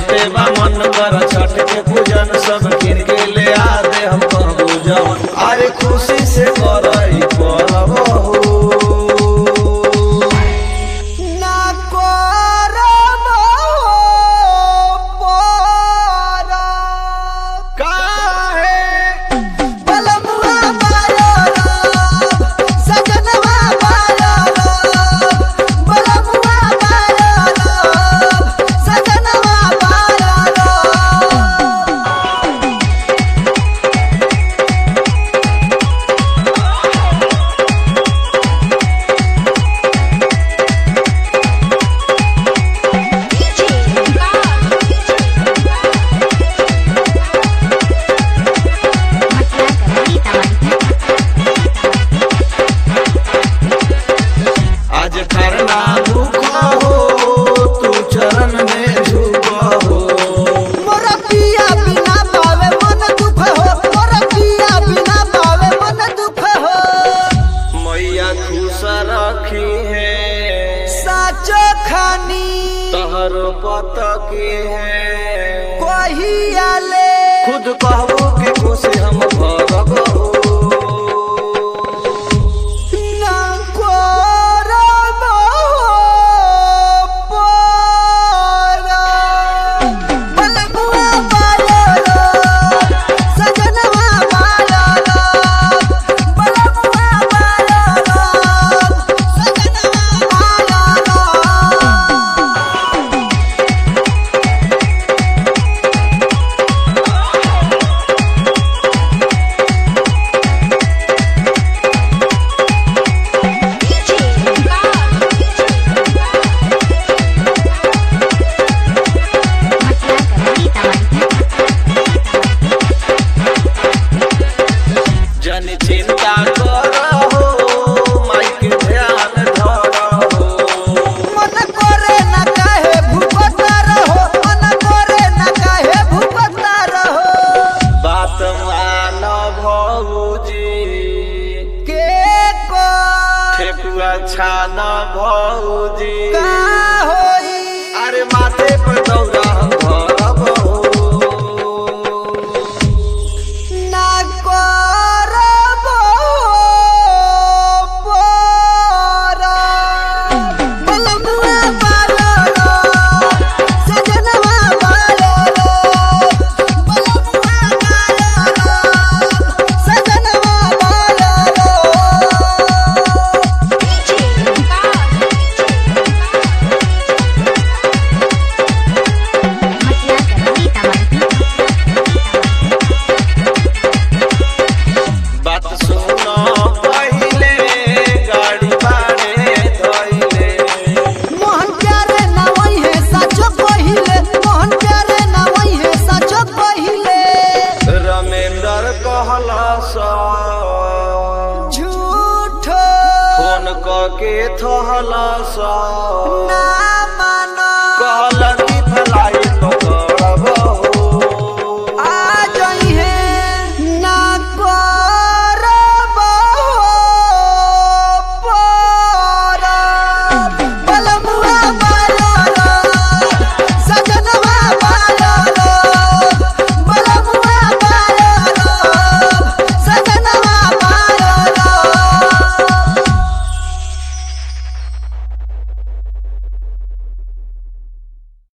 बहुते बा मन कर छठ के पूजन सब किन के ले आ दे हम कहबू जवन अरे खुशी से करई परब हो ना करब परब काहे बलमुआ बारब सजनवा बारब बलमुआ बारब सजनवा बारब आज करना भूखा हो तू चरण में झुका हो मोरा पिया बिना पावे मन दुख हो मोरा पिया बिना पावे मन दुख हो मैया खुश रखी है साचो खानी तहरो पत की है कहिया ले खुद कहबो कि खुशी हम भर